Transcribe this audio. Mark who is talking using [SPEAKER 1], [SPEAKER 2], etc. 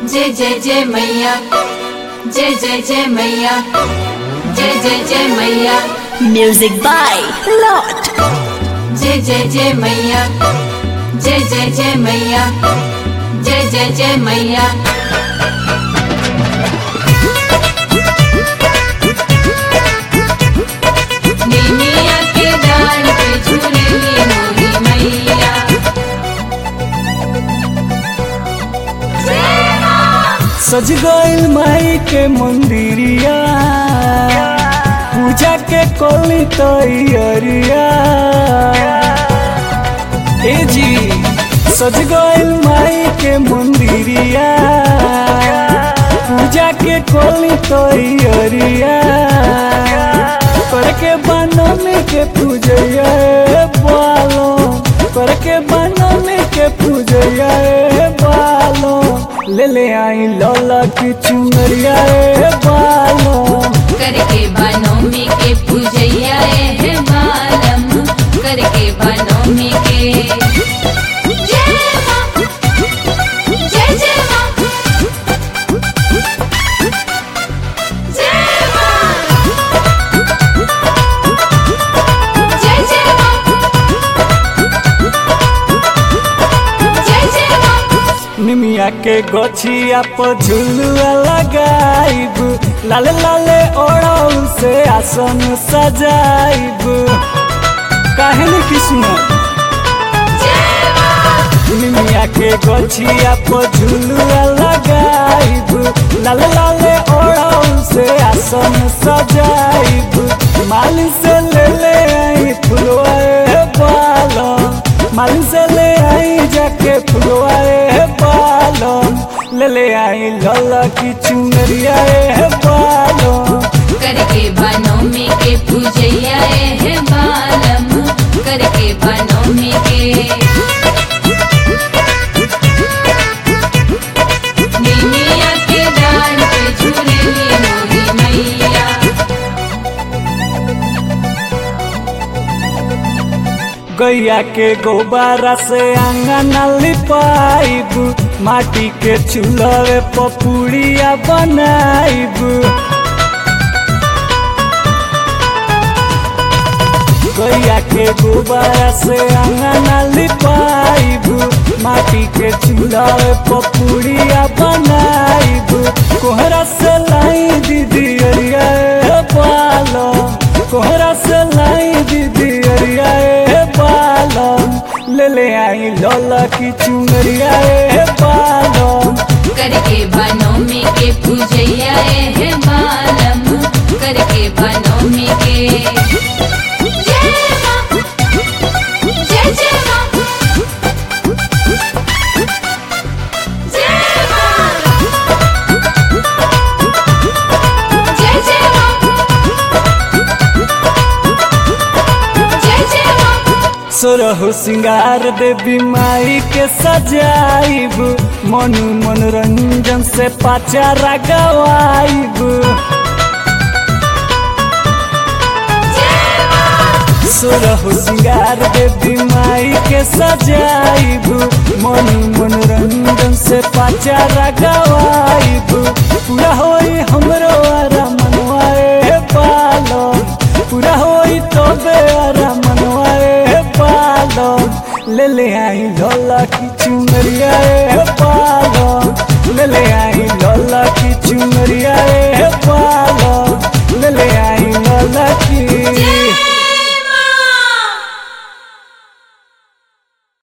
[SPEAKER 1] जय जय जय मैया जय जय जय मैया जय जय जय मैया
[SPEAKER 2] Music by Lot.
[SPEAKER 1] जय जय जय मैया जय जय जय मैया जय जय जय मैया नीमिया के डाल पे झूलेली मोरी मैया
[SPEAKER 3] सज गइल माई के मंदिरिया पूजा के कोली तैयारिया ए जी सज गइल माई के मंदिरिया पूजा के कोली तैयारिया करके बनमी के पूजैया बालो करके बनमी के पूजैया बालो ले ले आई लौला की चुनरिया बालो
[SPEAKER 1] करके बनोमी के पूजैया ए बालम करके बनोमी के जय मां जय जय मां जय मां जय जय मां जय जय मां
[SPEAKER 3] निमिया के गोछिया पर झुलुआ लगाइब लाले लाले ओढ़ाऊ से आसन सजाइब काहे न कृष्ण निमिया के गोछिया पर झुलुआ लगाइब लाले लाले ओढ़ाऊ से आसन सजाइब माली से ले ले आई फुलवाए बालम माली से ले आई जाके फुलवाए बालम ले ले आई लला की चुनरिया बालम
[SPEAKER 1] करके बनोमी के पूजैया ए बालम करके बनोमी के नीमिया के डाल पे झूलेली मोरी मैया
[SPEAKER 3] गैया के गोबारा से आंगन लिपाइब माटी के चूल्हे पपुड़िया बनाइब गैया के गोबारा से आंगन लिपाइब माटी के चूल्हे पपुड़िया बनाइब कोहरा से लाई दीदी अरिया पालो कोहरा से लाई दीदी अरिया बालम ले ले आई लौला की चुनरिया बालम
[SPEAKER 1] करके बनोमी के पूजैया ए बालम करके बनोमी के जय मां जय जय मां जय मां जय जय मां जय जय मां
[SPEAKER 3] सोरहु सिंगार देवी माई के सजाइब मनु मनोरंजन से पाचारा गवाइब सोरहु सिंगार देवी माई के सजाइब मनु मनोरंजन से पाचारा गवाइब पूरा होई हमरो आरा मनवाए पालम पूरा होई तबे आरा मनवाए पालम ले ले आई लौला की चुनरिया पालम ले ले आई लौला की चुनरिया पालम